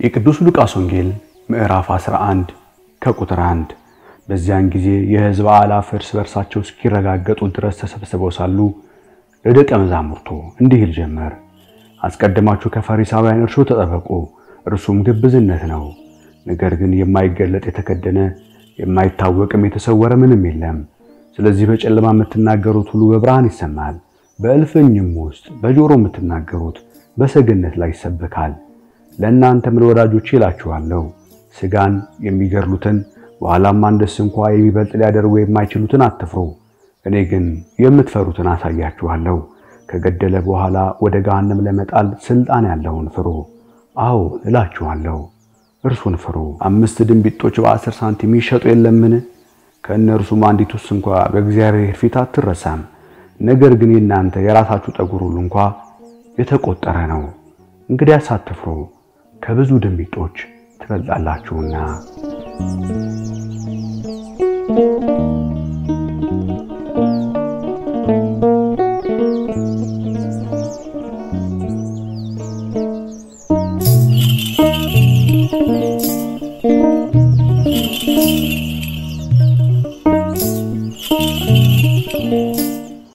የቅዱስ ሉቃስ ወንጌል ምዕራፍ 11 ከቁጥር 1 በዚያን ጊዜ የሕዝብ አእላፍ እርስ በርሳቸው እስኪረጋገጡ ድረስ ተሰብስበው ሳሉ ለደቀ መዛሙርቱ እንዲህ ይል ጀመር። አስቀድማችሁ ከፈሪሳውያን እርሾ ተጠበቁ፣ እርሱም ግብዝነት ነው። ነገር ግን የማይገለጥ የተከደነ የማይታወቅም የተሰወረ ምንም የለም። ስለዚህ በጨለማ የምትናገሩት ሁሉ በብርሃን ይሰማል፣ በእልፍኝም ውስጥ በጆሮ የምትናገሩት በሰገነት ላይ ይሰበካል። ለእናንተም ለወዳጆቼ እላችኋለሁ ሥጋን የሚገድሉትን በኋላም አንድስ እንኳ የሚበልጥ ሊያደርጉ የማይችሉትን አትፍሩ። እኔ ግን የምትፈሩትን አሳያችኋለሁ። ከገደለ በኋላ ወደ ገሃነም ለመጣል ሥልጣን ያለውን ፍሩ። አዎ እላችኋለሁ እርሱን ፍሩ። አምስት ድንቢጦች በአስር ሳንቲም ይሸጡ የለምን? ከእነርሱም አንዲቱስ እንኳ በእግዚአብሔር ፊት አትረሳም። ነገር ግን የእናንተ የራሳችሁ ጠጉር ሁሉ እንኳ የተቆጠረ ነው። እንግዲያስ አትፍሩ፣ ከብዙ ድንቢጦች ትበልጣላችሁና።